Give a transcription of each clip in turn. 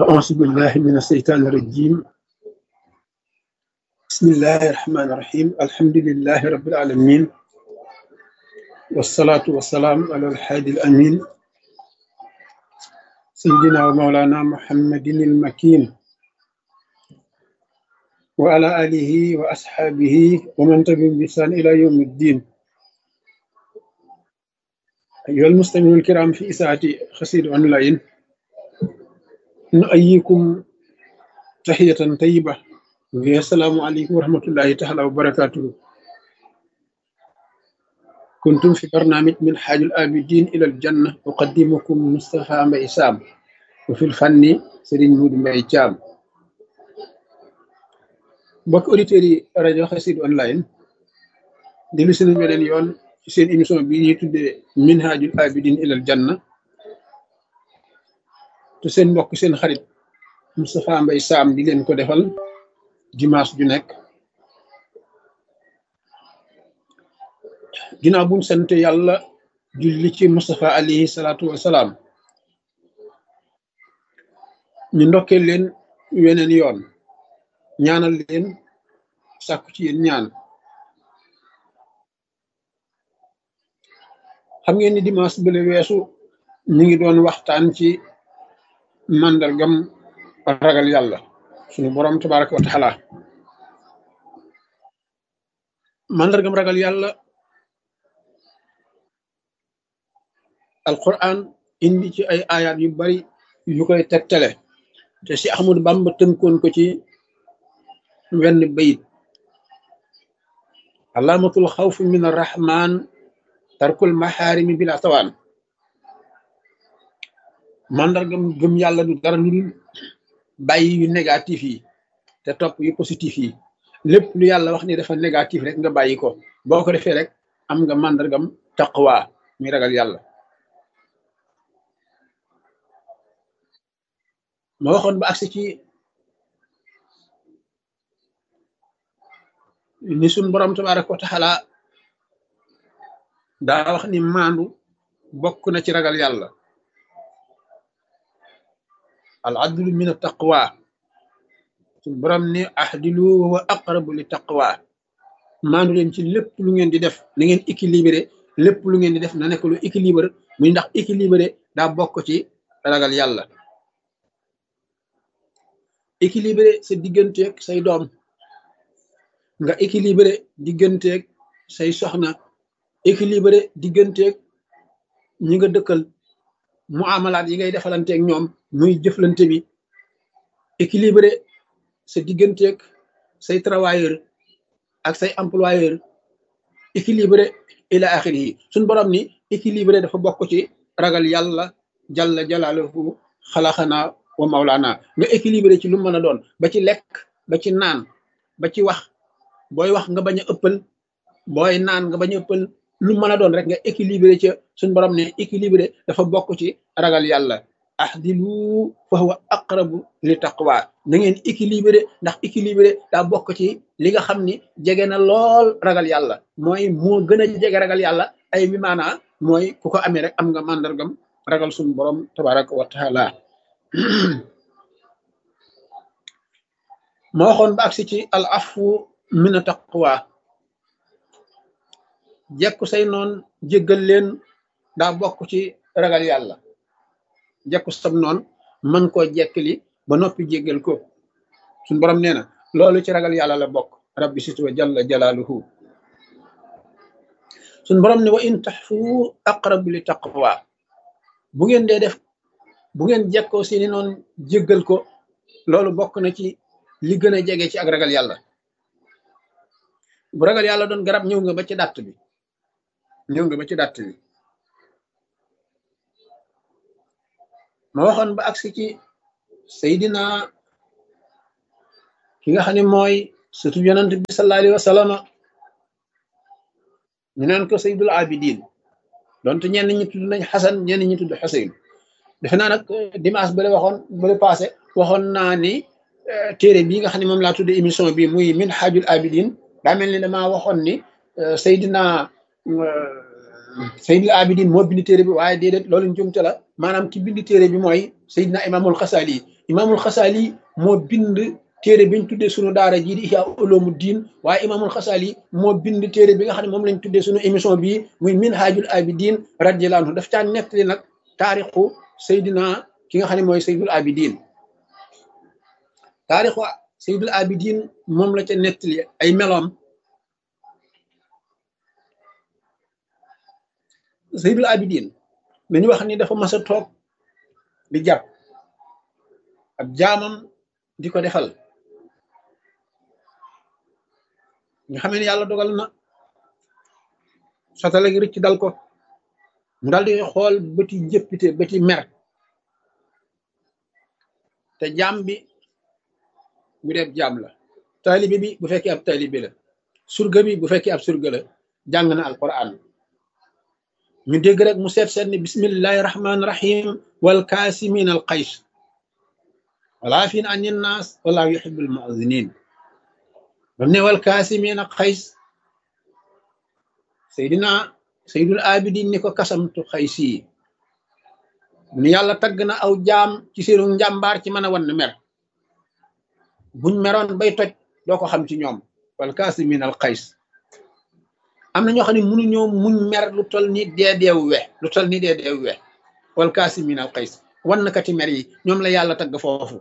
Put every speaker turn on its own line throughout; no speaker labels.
أعوذ بالله من الشيطان الرجيم بسم الله الرحمن الرحيم الحمد لله رب العالمين والصلاة والسلام على الحادي الأمين سيدنا ومولانا محمد المكين وعلى آله وأصحابه ومن تبعهم بإحسان إلى يوم الدين أيها المستمعون الكرام في إساءة خسير أونلاين نؤيكم تحية طيبة السلام عليكم ورحمة الله تعالى وبركاته كنتم في برنامج من حاج الآبدين إلى الجنة أقدمكم مصطفى مبي سام وفي الفن سيرين مود مبي جام mbokk auditeurs yi rajo Xassida online dellu si nañ beneen yoon ci seen émission bi ñuy tuddee minhajul abidin ilal janna te seen mbokk seen xarit Moustapha Mbaye Sam di leen ko defal dimanche ju nekk ginnaaw buñ sant yàlla julli ci Moustapha alayhi salaatu wasalaam ñu ndokkee leen weneen yoon ñaanal leen sàkku ci yéen ñaan xam ngeen ni dimanche bële weesu ñu ngi doon waxtaan ci màndargam ragal yàlla sunu boroom tabaraka wa taala màndargam ragal yàlla alquran indi ci ay ayaat yu bari yu koy tegtale te si Ahmadu Bamba tënkoon ko ci wenn bayit alaamatul xawfi min arrahman tarkul maxaarimi bila tawaan màndargam gëm yàlla du dara lu dul bàyyi yu négatif yi te topp yu positif yi lépp lu yàlla wax ni dafa négatif rek nga bàyyi ko boo ko defee rek am nga màndargam taqwa muy ragal yàlla ma waxoon ba agsi ci ni suñ borom tabaraka wa taala daa wax ni maandu bokk na ci ragal yàlla al adlu min taqwa suñ borom ni ahdilu wa aqrabu li taqwa maandu leen ci lépp lu ngeen di def na ngeen équilibré lépp lu ngeen di def na nekk lu équilibré muy ndax équilibré daa bokk ci ragal yàlla équilibré sa digganteeg say doom nga équilibré digganteeg say soxna équilibré digganteeg ñi nga dëkkal mu amalaat yi ngay defalanteeg ñoom muy jëflante bi équilibré sa digganteeg say travailleur ak say employeur équilibré ila axiri yi suñ borom ni équilibré dafa bokk ci ragal yàlla jalla jalaaluhu xalaxanaa wa mawlaana nga équilibré ci lu mën a doon ba ci lekk ba ci naan ba ci wax booy wax nga bañ a ëppal booy naan nga bañ a ëppal lu mën a doon rek nga équilibré ca suñ borom ne équilibré dafa bokk ci ragal yàlla ahdilu fa huwa aqrabu li taqwa na ngeen équilibré ndax équilibré daa bokk ci li nga xam ni jege na lool ragal yàlla mooy moo gën a jege ragal yàlla ay mi maanaa mooy ku ko amee rek am nga màndargam ragal suñ borom tabaraka wa taala ma waxoon ba agsi ci al afu mina taqwa jekku say noon jéggal leen daa bokk ci ragal yàlla jekku sam noon mën koo jekkali ba noppi jéggal ko suñ borom nee na loolu ci ragal yàlla la bokk rabbi situ wa jalla jalaaluhu suñ borom ne wa in taxfu aqrabu li taqwa bu ngeen dee def bu ngeen jekkoo seeni noon jéggal ko loolu bokk na ci li gën a jege ci ak ragal yàlla bu ragal yàlla doon garab ñëw nga ba ci dàtt bi ñëw nga ba ci dàtt bi ma waxoon ba agsi ci Seydina ki nga xam ne mooy surtout yonent bi sallallahu alayhi wa sallam ñu naan ko Seydul Abidin donte ñenn ñi tudd nañ Xasan ñenn ñi tudd Xuseyn defe naa nag dimanche bële waxoon bële passé waxoon naa ni téere bii nga xam ne moom laa tudde émission bi muy Minhajul Abidin daa mel ni damaa waxoon ni Seydina Seydil Abidin moo bind téere bi waaye déedéet loolu njumte la maanaam ki bind téere bi mooy Seydina Imaamul Xasaali imaamul xasaali moo bind téere biñ tuddee sunu daara jii di ihya uloomu diin waaye imaamul xasaali moo bind téere bi nga xam ne moom lañ tuddee sunu émission bii muy minhajul abidin radiyallahu anhu daf caa nettali nag taarixu Seydina ki nga xam ne mooy Seydul Abidin taarixu Seydul Abidin moom la ca nettali ay meloom Seydul Abidin dañu wax ni dafa mas a toog di jàpp ab jaamam di ko defal nga xam ne yàlla dogal na satala gi rëcc dal ko mu daal di xool bëti jëppite bëti mer te jaam bi bu dee jaam la taalibe bi bu fekkee ab taalibe la surga bi bu fekkee ab surga la jàng na alquran ñu dégg rek mu seet seet ni bismillahi rahmaani rahim wal kaasimin al qays wala fin an naas wala yuhibbul mu'zinin bam ne wal kaasimin al qays seydina seydul abidin ni ko kasamtu xaysi ni yàlla tagg na aw jaam ci seenu njàmbaar ci mën a wan mer buñ meroon bay toj doo ko xam ci ñoom wal kaasimin al qays am na ñoo xam ne mënuñoo muñ mer lu tol ni dee deewu we lu tol ni dee deewu we wal kaasimin al qays wan nakati mer yi ñoom la yàlla tagg foofu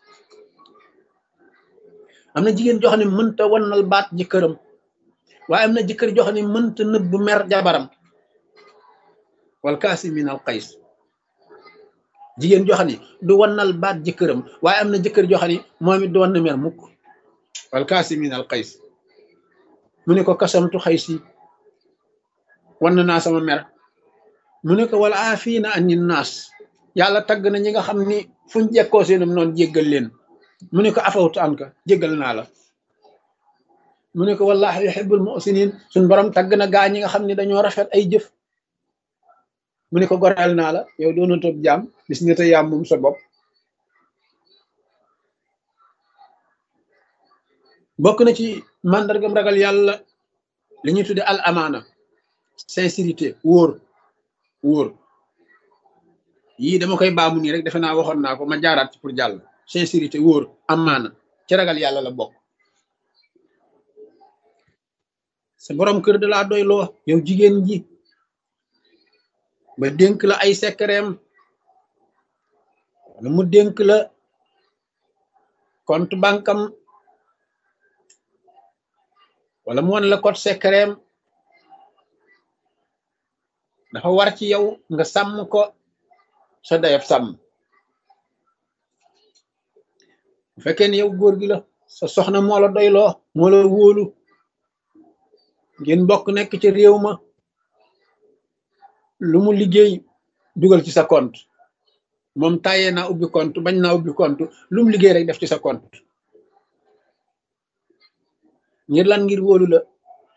am na jigéen joo xam ne mënta wannal baat jëkkëram waaye am na jëkkër joo xam ne mënta nëbb mer jabaram wal kaasimin al qays jigéen joo xam ne du wannal baat jëkkëram waaye am na jëkkër joo xam ne moom it du wann mer mukk wal kaasimin al qays mu ne ko kasamtu xaysi wann naa sama mer mu ne ko wala afiina anin naas yàlla tagg na ñi nga xam ni fuñ jekkoo seenum noonu jéggal leen mu ne ko afawtu an ka jéggal naa la mu ne ko wallahi yuhibbul muhsinin suñ borom tagg na gaa ñi nga xam ne dañoo rafet ay jëf mu ne ko goreel naa la yow doona toog jaam bis nga te yaam moom sa bopp bokk na ci màndargam ragal yàlla li ñuy tudde al amaana sincérité wóor wóor yii dama koy baamu nii rek defe naa waxoon naa ko ma jaaraat ci pour jàll sincérité wóor amaana ci ragal yàlla la bokk sa borom kër da laa doy loo yow jigéen ji ba dénk la ay sekkereem wala mu dénk la compte bankam wala mu won la code secret dafa war ci yow nga sàmm ko sa dayab sàmm bu fekkee ne yow góor gi la sa soxna moo la doyloo moo la wóolu ngeen bokk nekk ci réew ma lu mu liggéey dugal ci sa compte moom tàyyee naa ubbi compte bañ naa ubbi compte lu mu liggéey rek def ci sa compte ngir lan ngir wóolu la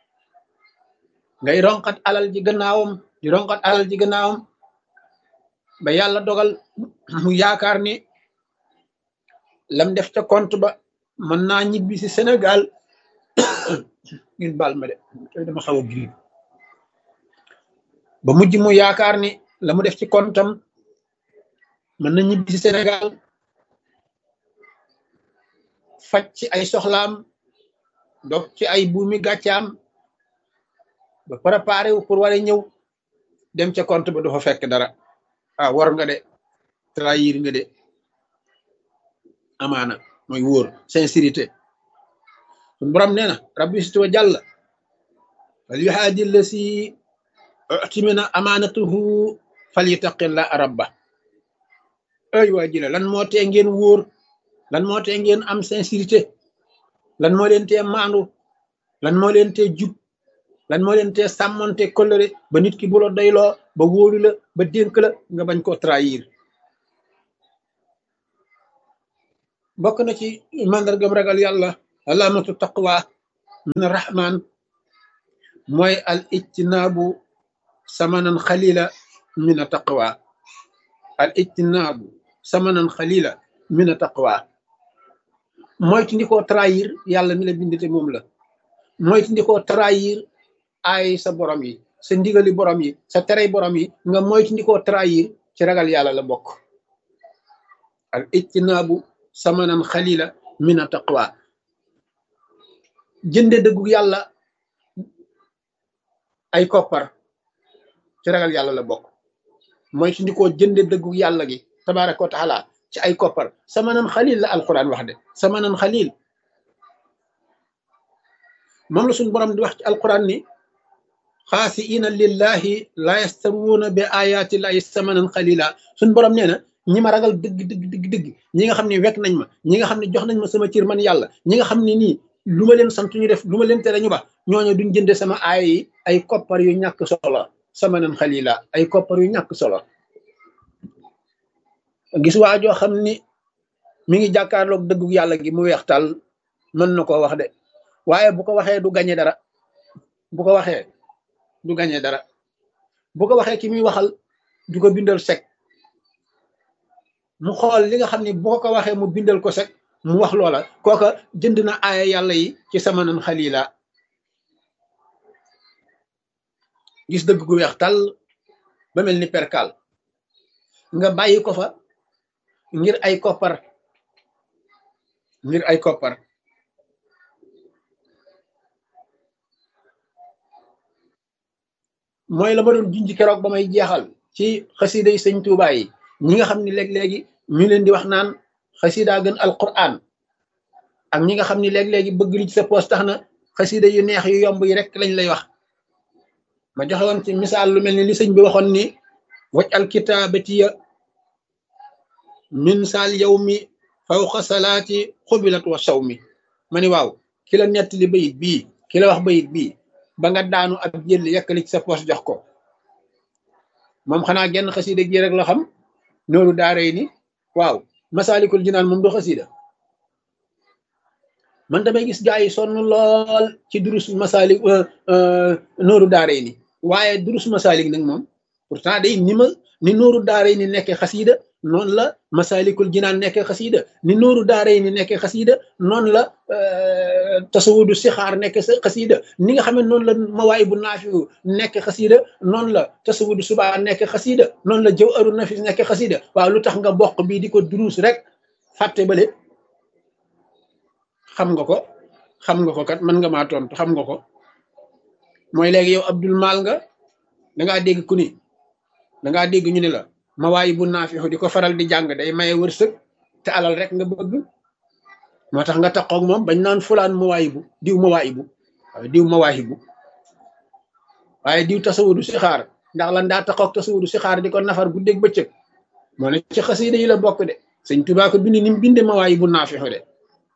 ngay ronkat alal ji gannaawam di ronkat alal ji gannaawam ba yàlla dogal mu yaakaar ni lam def ca compte ba mën naa ñibbi si Sénégal ngeen baal ma de tey dama xaw a grippe ba mujj mu yaakaar ni la mu def ci comptam mën na ñibbi si Sénégal faj ci ay soxlaam donc ci ay buumi gàccaam ba préparé wu pour war a ñëw dem ca compte ba du fa fekk dara ah war nga de trahir nga de amaana mooy wóor sincérité sun borom nee na rabbi situ wa jàll fal yuhaadi la si utimina amaanatuhu fal yutaqilla rabba ay waa jile lan moo tee ngeen wóor lan moo tee ngeen am sincérité lan moo leen tee maandu lan moo leen tee jub lan moo leen tee sàmmonte kolëre ba nit ki bu la doyloo ba wóolu la ba dénk la nga bañ koo trahir bokk na ci màndargam ragal yàlla alaamatu taqwa min rahman mooy al ijtinaabu samanan xalila min a taqwa al ijtinaabu samanan xalila min a taqwa moytu ndi koo trahir yàlla mi la bindite moom la moytu ndi koo trahir ay sa borom yi sa ndigali borom yi sa terey borom yi nga moytu ndi koo trahir ci ragal yàlla la bokk al ijtinaabu samanan xalila min a taqwa jënde dëggu yàlla ay koppar ci ragal yàlla la bokk mooy su ndikoo jënde dëggu yàlla gi tabaraka wa taala ci ay koppar samanan xalil la alquran wax de samanan xalil moom la suñu borom di wax ci alquran ni xaasiina lillahi la yastaruuna bi ayati llahi samanan xalila suñu borom nee na ñi ma ragal dëgg dëgg dëgg dëgg ñi nga xam ne wekk nañ ma ñi nga xam ne jox nañ ma sama cër man yàlla ñi nga xam ne nii lu ma leen sant ñu def lu ma leen tere ñu ba ñooñu duñ jënde sama aaya yi ay koppar yu ñàkk solo samanan xalila ay koppar yu ñàkk solo gis waa joo xam ni mi ngi jàkkaarloog dëggu yàlla gi mu weex tal mën na koo wax de waaye bu ko waxee du gañe dara bu ko waxee du gañe dara bu ko waxee ki muy waxal du ko bindal sek mu xool li nga xam ne bu ko waxee mu bindal ko sek mu wax loola kooka jënd na aaya yàlla yi ci samanan xalila gis dëgg gu weex tal ba mel ni perkal nga bàyyi ko fa ngir ay koppar ngir ay koppar mooy la ma doon junj keroog ba may jeexal ci xasida yi sëñ Tuubaa yi ñi nga xam ne léeg-léegi ñu leen di wax naan xasida gën alquran ak ñi nga xam ne léeg-léegi bëgg li ci sa poos tax na xasida yu neex yu yomb yi rek lañ lay wax ma joxe woon ci misaal lu mel ni li sëñ bi waxoon ni waj alkitabatiya min saal yow mi fawqa salaati xubilat wa saw mi ma ni waaw ki la nettali bayit bii ki la wax bayit bii ba nga daanu ab jël yekkali ci sa poos jox ko moom xanaa genn xasida gi rek la xam nooru daaray ni waaw masaalikul jinaan moom du xasida man damay gis gaa yi sonn lool ci durus masaalik nooru daaray ni waaye durus masaalik nag moom pourtant day ni ma ni nooru daaray ni nekkee xasida noonu la masaalikul jinaan nekkee xasida ni nooru daaray ni nekkee xasida noonu la tasawudu sixaar nekkee sa xasida ni nga xam ne noonu la mawaay bu naafiu nekkee xasida noonu la tasawudu subaa nekkee xasida noonu la jëw aru nafis nekkee xasida waaw lu tax nga bokk bii di ko duruus rek fàtte bale xam nga ko xam nga ko kat mën nga maa tontu xam nga ko mooy léegi yow abdul maal nga dangaa dégg ku ni dangaa dégg ñu ne la mawaay bu naafixu di ko faral di jàng day maye wërsëg te alal rek nga bëgg moo tax nga taxoog moom bañ naan fulaan mawaay bu diw mawaay bu waaw diw mawaayi bu waaye diw tasawudu si xaar ndax lan daa taxoog tasawudu si xaar di ko nafar guddeeg bëccëg moo ne ci xasida yi la bokk de sëñ Tuubaa ko bind ni mu binde mawaay bu naafixu de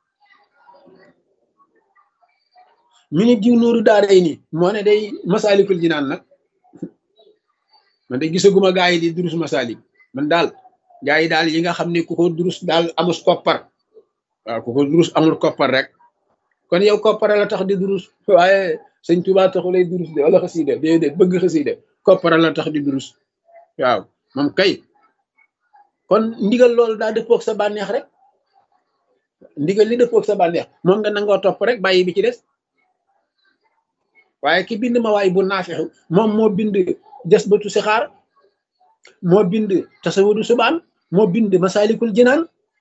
mi ni diw nooru daaray ni moo ne day masaalikul jinaan nag man de gisaguma gaa yi di durus masalik man daal gaa yi daal yi nga xam ne ku ko durus daal amus koppar waaw ku ko durus amul koppar rek kon yow koppar la tax di durus waaye sëñ Tuubaa taxu lay durus de wala xasida déedéet bëgg xasida koppar la tax di durus waaw moom kay kon ndigal loolu daa dëppoog sa bànneex rek ndigal li dëppoog sa bànneex moom nga nangoo topp rek bàyyi bi ci des waaye ki bind ma waay bu naafixu moom moo bind des batu si xaar moo bind tasawudu subaan moo bind masalikul jinaan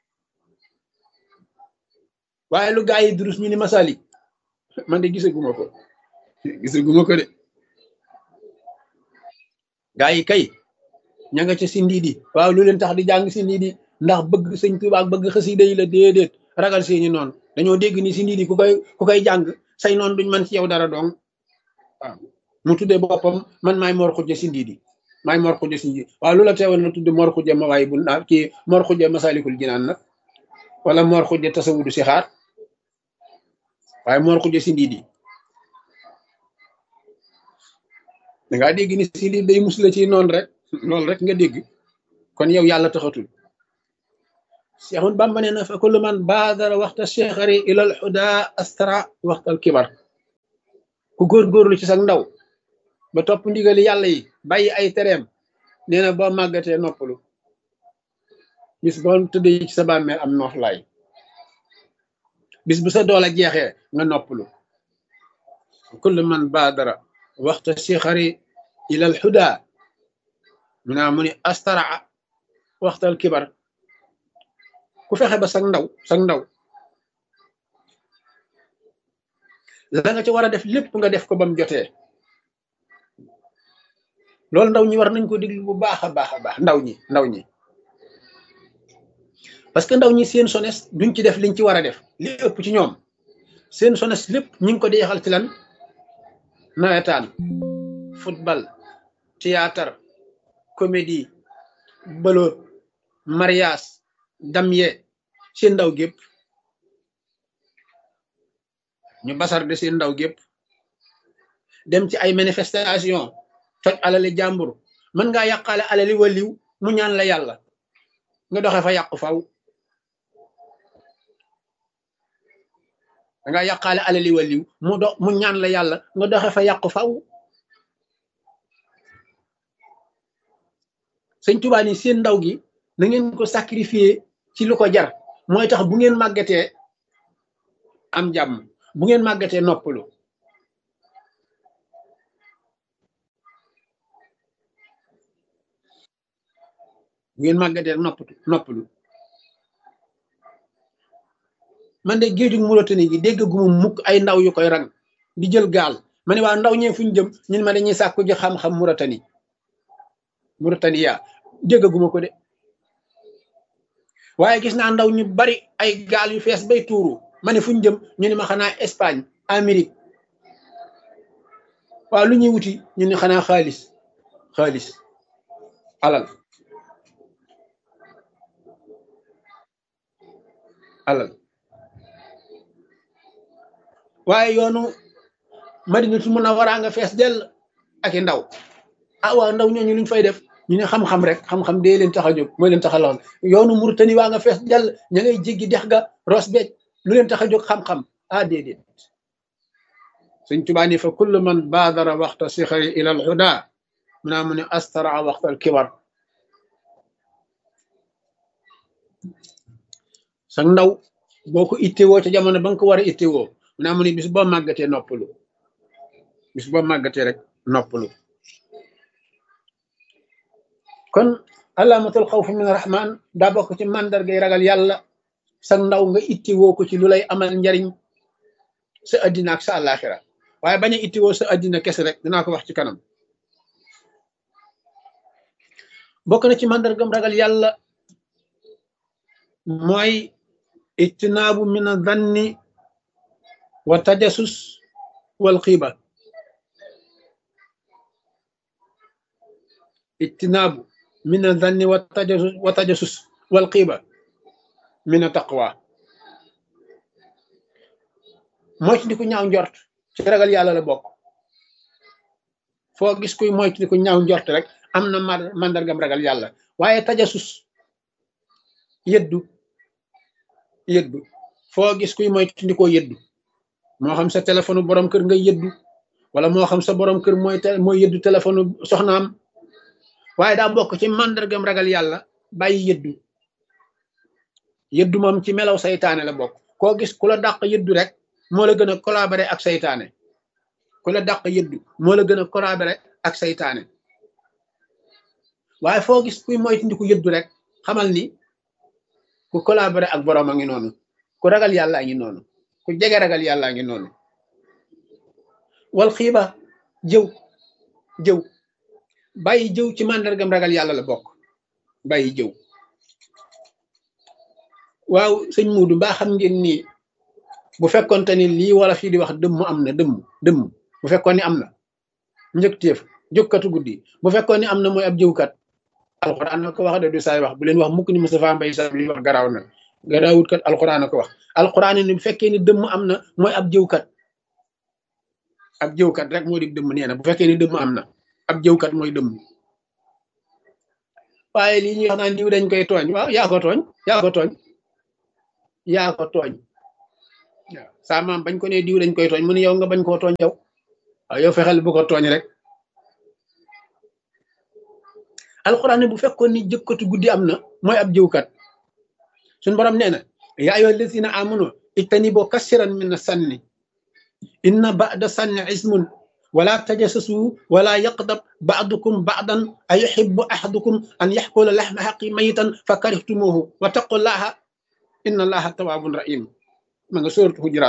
waaye lu gaa yi durus ñu ni masalik man de gisaguma ko gisaguma ko de gaa yi kay ña nga ca si ndiidi waaw lu leen tax di jàng si ndiidi ndax bëgg sëñ Tuubaa ak bëgg xasida yi la déedéet ragal seeni noonu dañoo dégg ni si ndiidi ku koy ku koy jàng say noonu duñ man ci yow dara dong waaw mu tuddee boppam man maay mor xujja si ndiidi maay mor xujja si ndiidi waaw lu la teewoon na tudde mor xujja ma waay bu naa kii mor xujja masalikul jinaan nag wala mor xujja tasawudu si xaar waaye mor xujja si ndiidi dangaa dégg ni si ndiidi day musla ci noonu rek loolu rek nga dégg kon yow yàlla taxatul Seexun Bamba nee na fa kullu man baadara waxta cheikhari ilal xuda astara waxtal kibar ku góorgóorlu ci sax ndaw ba topp ndigali yàlla yi bàyyi ay tereem nee na boo màggatee noppalu bis boo tëddee ci sa bàmmeel am nooflaay bis bu sa doole jeexee nga noppalu kullu man baadara waxta cheikhari ilal xuda mu naa mu ni astara waxtal kibar ku fexe ba sag ndaw sag ndaw la nga ci war a def lépp nga def ko ba mu jotee loolu ndaw ñi war nañ ko déglu bu baax a baax a baax ndaw ñi ndaw ñi parce que ndaw ñi seen sones duñ ci def liñ ci war a def li ëpp ci ñoom seen sones lépp ñu ngi ko deexal ci lan nawetaan football théâtre comédie bëloot mariage damye seen ndaw gépp ñu basar de seen ndaw gépp dem ci ay manifestation toj alali jàmbur mën ngaa yàqaale alali waliw mu ñaan la yàlla nga doxe fa yàqu faw da nga yàqaale alali waliw mu do mu ñaan la yàlla nga doxe fa yàqu faw sëñ Tuubaa ni seen ndaw gi na ngeen ko sacrifier ci lu ko jar mooy tax bu ngeen màggatee am jàmm bu ngeen màggatee noppalu bu ngeen màggatee noppatu noppalu man de géejug Mauritanie gi dégg gu mu mukk ay ndaw yu koy rang di jël gaal ma ne waa ndaw ñee fu ñu jëm ñun ma dañuy sàkku ji xam-xam Mauritanie Mauritanie yaa dégg gu ma ko de waaye gis naa ndaw ñu bari ay gaal yu fees bay tuuru ma ne fu ñu jëm ñu ne ma xanaa Espagne Amérique waaw lu ñuy wuti ñu ne xanaa xaalis xaalis alal alal waaye yoonu madinatu munawwara nga fees dell ak i ndaw ah waaw ndaw ñooñu luñ fay def ñu ne xam-xam rek xam-xam dee leen tax a jóg mooy leen tax a lool yoonu Mauritanie waa nga fees dell ña ngay jéggi dex ga ros beej lu leen tax a jóg xam-xam ah déedéet Sëñ Tuubaa ni fa kullu man baadara waxta sixari ila al huda mu naa mu ne astara waxta al kibar sa ndaw boo ko ittewoo ca jamono ba nga ko war a ittewoo mu naa mu ne bis boo màggatee noppalu bis boo màggatee rek noppalu kon alaamatul xawf min rahman daa bokk ci màndargay ragal yàlla sa ndaw nga ittewoo ko ci lu lay amal njariñ sa addina ak sa àllaaxira waaye bañ a ittewoo sa addina kese rek dinaa ko wax ci kanam bokk na ci màndargam ragal yàlla mooy ijtinaabu min a danni wa tajasus wal xiiba ijtinaabu min a danni wa tajasus wa tajasus wal xiiba min a taqwa moytandiku ñaaw njort ci ragal yàlla la bokk foo gis kuy moytandiku ñaaw njort rek am na màndargam ragal yàlla waaye tajasus yëddu yëddu foo gis kuy moytandikoo yëddu moo xam sa téléphone borom kër nga yëddu wala moo xam sa borom kër mooy mooy yëddu téléphone soxnaam waaye daa bokk ci màndargam ragal yàlla bàyyi yëddu yëddu moom ci melaw saytaane la bokk koo gis ku la dàq yëddu rek moo la gën a collaborer ak saytaane ku la dàq yëddu moo la gën a collaborer ak saytaane waaye foo gis kuy moytandiku yëddu rek xamal ni ku collaborer ak borom a ngi noonu ku ragal yàlla a ngi noonu ku jege ragal yàlla a ngi noonu wal xiiba jëw jëw bàyyi jëw ci màndargam ragal yàlla la bokk bàyyi jëw waaw sëñ Muudu mbaa xam ngeen ni bu fekkonte ni lii wala fii di wax dëmm am na dëmm dëmm bu fekkoon ni am na njëkteef jókkatu guddi bu fekkoon ni am na mooy ab jëwkat alxuraan na ko wax de du saay wax bu leen wax mukk ni Moustapha Mbaye sa li wax garaaw na garaawut kat alxuraan na ko wax alxuraan ni bu fekkee ni dëmm am na mooy ab jëwkat ab jëwkat rek moo di dëmm nee na bu fekkee ni dëmm am na ab jëwkat mooy dëmm waaye lii ñuy wax naan diw dañ koy tooñ waaw yaa ko tooñ yaa ko tooñ yaa ko tooñ waaw saa maam bañ ko ne diw dañ koy tooñ mu ne yow nga bañ koo tooñ yow waaw yow fexeel bu ko tooñ rek alxuraan ne bu fekkoon ni jëkkatu guddi am na mooy ab jëwkat suñ borom nee na yaa ayyuha allazina amanu ijtanibu kasiran min sanni inna ba'da sanni ismun wala tajassasu wala yaqdab ba'dukum ba'dan ayuhibbu ahadukum an yaxkula laxma xaqi mayitan fa karihtumuhu wa taqullaha inna allaha tawaabun rahim ma nga sóoratu hujuraat